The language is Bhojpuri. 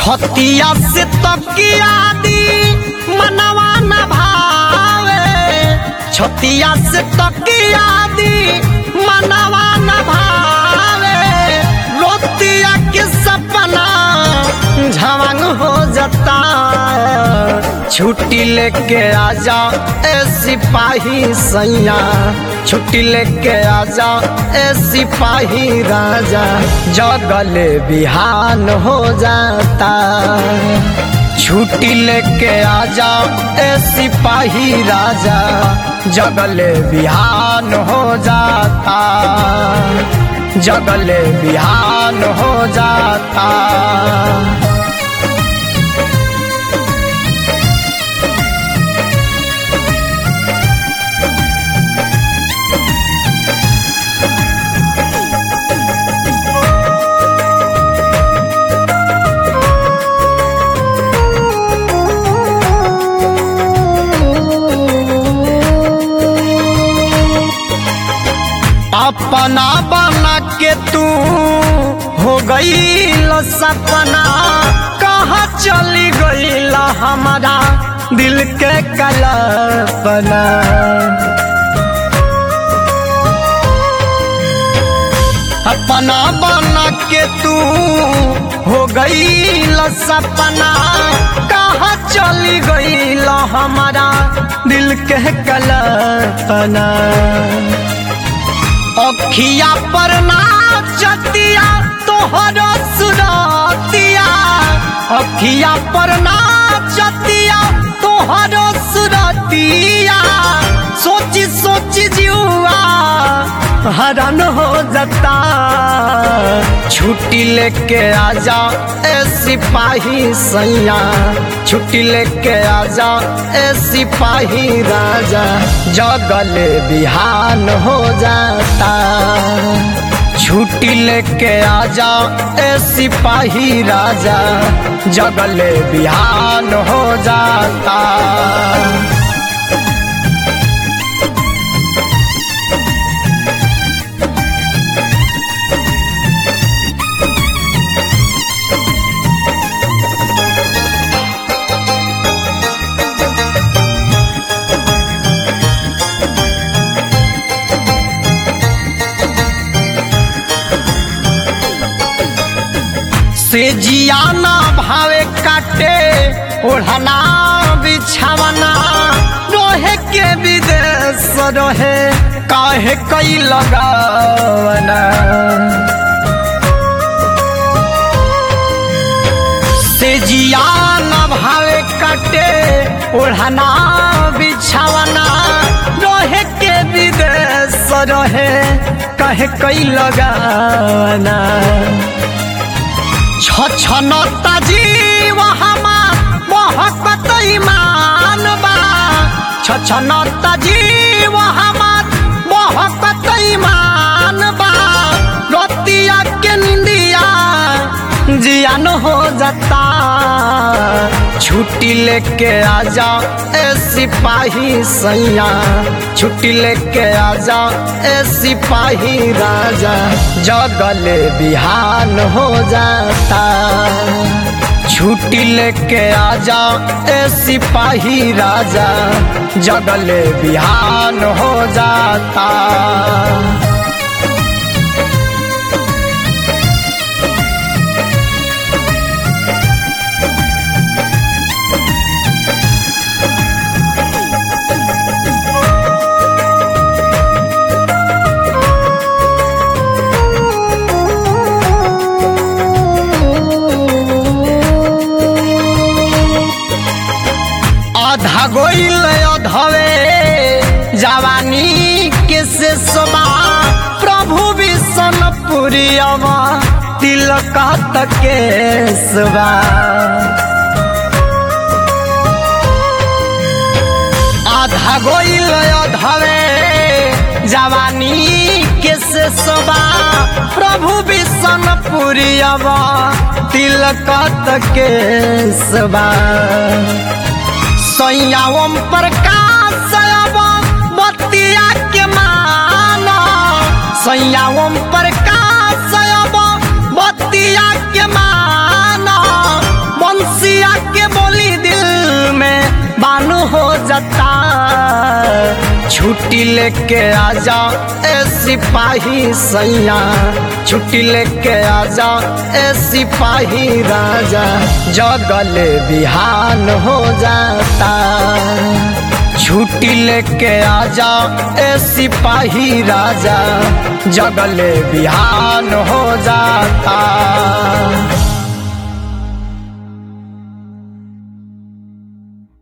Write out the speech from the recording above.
छतिया से तकिया दी मनवा न भावे छतिया से तकिया दी मनवा न भावे रोतिया के सपना झवंग हो जाता छुट्टी लेके आजा ए सिपाही सैया छुट्टी लेके आजा ए सिपाही राजा जगले बिहान हो जाता छुट्टी लेके आजा ए सिपाही राजा जगले बिहान हो जाता जगले बिहान हो जाता अपना बना के तू हो गई सपना कहाँ चली गई हमारा दिल के कल्पना अपना बना के तू हो गई सपना कहाँ चली गई हमारा दिल के कल्पना अखिया पर नाचतिया तोहर सुरतिया अखिया पर नाचतिया तोहर सुरतिया सोची सोची जुआ हरण हो जाता छुट्टी लेके आजा ए सिपाही सैया छुट्टी लेके आजा ए सिपाही राजा जगले बिहान हो जाता छुट्टी लेके आजा ए सिपाही राजा जगले बिहान हो जाता से जियाना भावे काटे ओढ़ना बिछावना रोहे के विदेश रोहे काहे कई लगावना से जियाना भावे काटे ओढ़ना बिछावना रोहे के विदेश रोहे काहे कई लगावना छछनता जीव हमार मोहब्बत ईमान बा छछनता जीव हमार मोहब्बत ईमान बा रतिया के निंदिया जियान हो जाता छुट्टी लेके आजा ए सिपाही सैया छुट्टी लेके आजा ए सिपाही राजा जगले बिहान हो जाता छुट्टी लेके आजा ए सिपाही राजा जगले बिहान हो जाता आधा गोइल अधवे जवानी के से समा प्रभु विष्ण पुरियवा तिलक के सवा आधा गोइल अधवे जवानी के से सवा प्रभु विष्ण पुरियवा तिलक के सवा सैया ओम प्रकाश बतिया के माना सैया ओम प्रकाश बतिया के माना छुट्टी लेके आजा ए सिपाही सैया छुट्टी लेके आजा ए सिपाही राजा जगले बिहान हो जाता छुट्टी लेके आजा ए सिपाही राजा जगले बिहान हो जाता